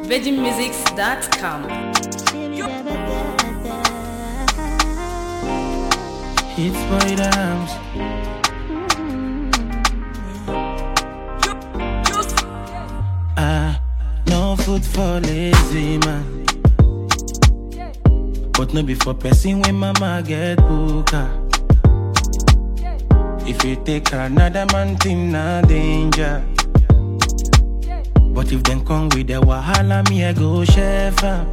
VeggieMusics.com. It's boy dams. Ah, no food for lazy man. But no be for person when mama get booker. If you take another man thing, na danger. But if them come with the wahala, me I go chef am.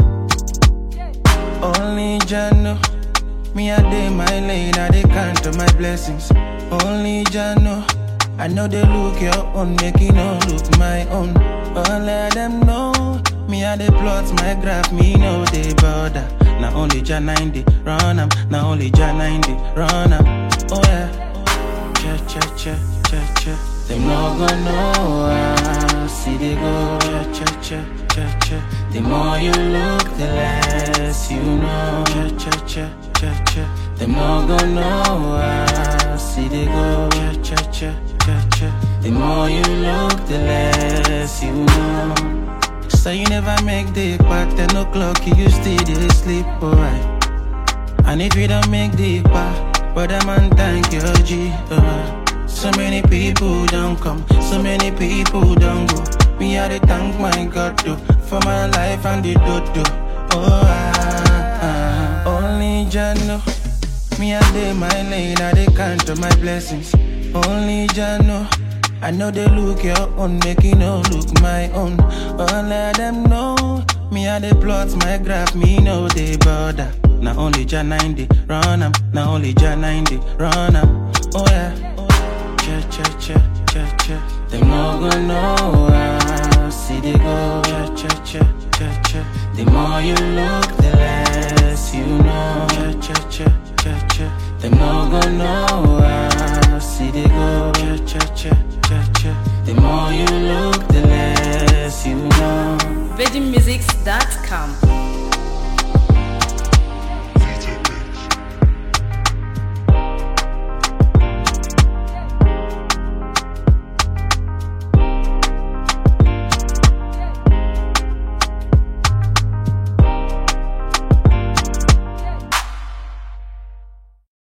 Only Jah know. Me I day my lane, I dey count on my blessings. Only Jah know. I know they look your own, make it no look my own. But let them know. Me I dey plot my graph, me no they bother. Now only Jah 90 run am, now only Jah 90 run am. Oh yeah. Che che che che che. Them no gonna know how see they go. Che che che che che. The more you look, the less you know. Che che che che che. Them no gonna know how see they go. Che che che che che. The more you look, the less you know. So you never make the pack, 10 o'clock, you still dey sleep, alright. And if you don't make the pack, but a man thank your G. Uh, so many people don't come, so many people don't go. Me I dey thank my God though, for my life and the dodo. Oh ah, ah. only Jah know. Me I dey my lane, I dey count on my blessings. Only Jah know. I know they look your own, make it no look my own. But let them know. Me I dey plot my graph, me no they bother. Now only Jah 90 run am, now only Jah 90 run am. Oh yeah. Che che che che che. Them no gonna know how see they go. Che che che che che. The more you look, the less you know. Che che che che che. Them no gonna know how see they go.